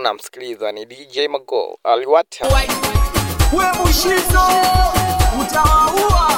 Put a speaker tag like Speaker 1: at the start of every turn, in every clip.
Speaker 1: unamsikiliza ni DJ Mago aliwata
Speaker 2: we Mushizo utawaua.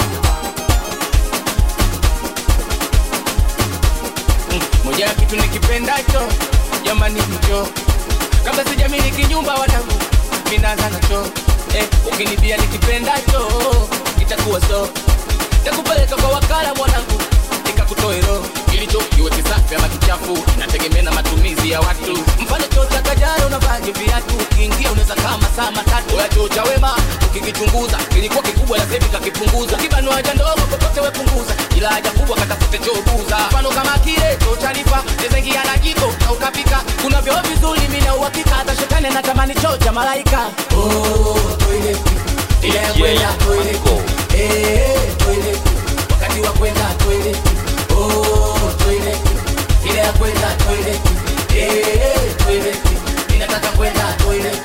Speaker 3: moja ya kitu nikipendacho jamani hicho kabla sijamiliki nyumba wanangu minaanza nacho eh, ukinibia nikipendacho itakuwa so takupeleka kwa wakala mwanangu nikakutoe roho kilicho kiwe kisafi ama kichafu inategemea na matumizi ya watu mfano choo cha kajara unavaje viatu ukiingia unaweza kama saa matatu ya choo cha wema ukikichunguza kilikuwa kikubwa la sevi kakipunguza ukibanwa haja ndogo popote wepunguza ila haja kubwa katafute choo buza mfano kama kile choo cha lipa nezengia na jiko na ukapika kuna vyoo vizuri mina uhakika hata shetani anatamani choo cha malaika oh, toilet ile ya
Speaker 1: DJ
Speaker 3: kwenda toilet
Speaker 1: Mago
Speaker 3: Eh, toilet. wakati wa kwenda toilet oh, toilet. ile ya kwenda toilet Eh, toilet. ninataka kwenda toilet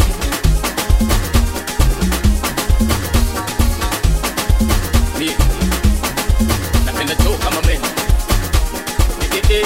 Speaker 3: Ni- napenda choo kama meno Nikete.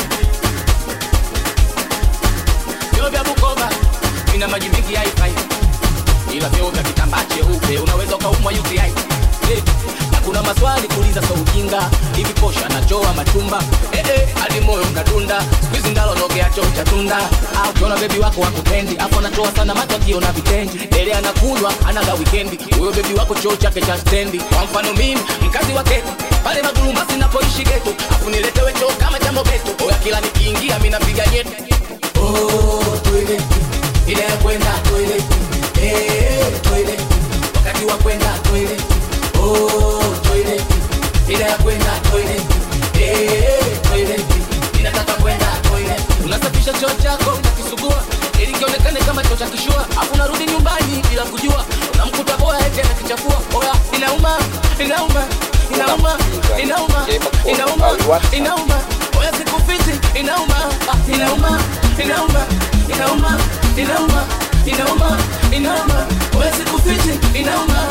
Speaker 3: vyoo vya bukoba vina maji mengi haifai ila vyoo vya kitambaa cheupe unaweza ukaumwa UTI Eh, na kuna maswali kuuliza so ujinga hivi posha nachoa machumba eh, eh, hadi moyo unadunda skuizi ndalo nogea choo cha tunda au ukiona bebi wako wakupendi afu anatoa sana macho akiona vitendi dele anakunywa anaga wikendi huyo bebi wako choo chake cha stendi kwa mfano mimi mkazi wa geto pale magulumasi napoishi geto afu niletewe choo kama cha mobeto oya kila nikiingia mi napiga nyeto oh, toilet ile ya kwenda toilet eh, toilet wakati wa kwenda toilet oh, toilet ile ya kwenda toilet eh, toilet inataka kwenda toilet unasafisha choo chako unakisugua ili kionekane kama choo cha kishua afu unarudi nyumbani bila kujua unamkuta boya eti anakichafua oya inauma inauma inauma inauma inauma inauma oya sikufiti inauma ah, inauma inauma inauma inauma inauma inauma oya sikufiti inauma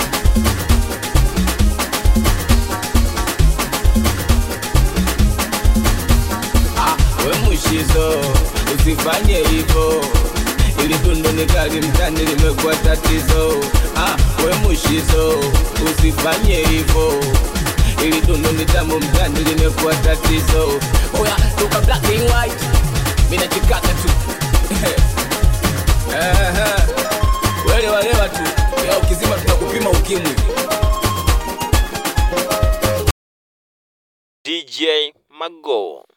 Speaker 3: Ah, we mushizo usifanye hivyo ili tundu ni kali mtani limekuwa tatizo ah, we mushizo usifanye hivyo ili tundu ni tamu mtani limekuwa tatizo oya toka black and white mina chikaka tu Ehe. wele walewa tu ya ukizima tunakupima ukimwi
Speaker 1: DJ Mago